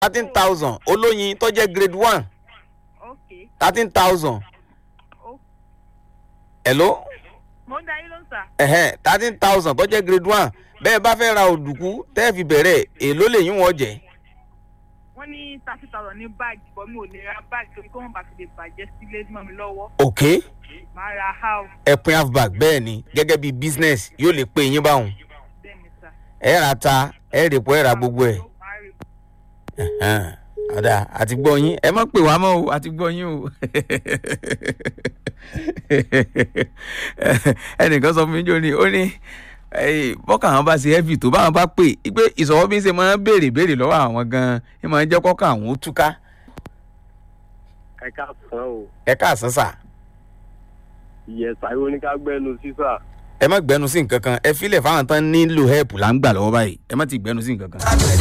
thirteen thousand olóyin tó jẹ́ grade one ok thirteen thousand ó hello mo ń da yín ló ń sà. ẹ̀hẹ́n thirteen thousand tó jẹ́ grade one bẹ́ẹ̀ bá fẹ́ ra òdùkú tẹ́ẹ̀ fi bẹ̀rẹ̀ èló lè yín wọ́n jẹ́ wọ́n ní thirty thousand ní báàgì bọ́ mi ò lè ra báàgì torí kó wọ́n bá fi lè bàjẹ́ sílé mọ́ mi lọ́wọ́ ok màá ra house ẹ̀pin half bag bẹ́ẹ̀ ni gẹ́gẹ́ bí business yóò lè pé yín báwọn bẹ́ẹ̀ ni sà. ẹ̀ ra ta ẹ̀ rè pọ̀ ẹ̀ ra gbogbo ẹ̀ Màá rí ẹ̀hẹ́n, ọ̀dà àti gbọ́ yín ẹ má pè wá mọ́ o àti gbọ́ yín o ẹnìkan sọ fún mi jọ ni ó ní eh, bọ́kà àwọn bá ṣe heavy tó báwọn bá pè é pé ìsọ̀wọ́ bí ń ṣe máa ń béèrè béèrè lọ́wọ́ àwọn gan-an ẹ máa ń jẹ́ kọ́kọ́ àwọn ó túká ẹ káàsán o ẹ káàsán sà ìyẹ̀sà ìwọ ní ká gbẹ́nu sísà ẹ má gbẹnu sí nǹkan kan ẹ filẹ̀ fáwọn tán nílò help là ń gbà lọ́wọ́ báyìí ẹ má ti gbẹnu sí nǹkan kan.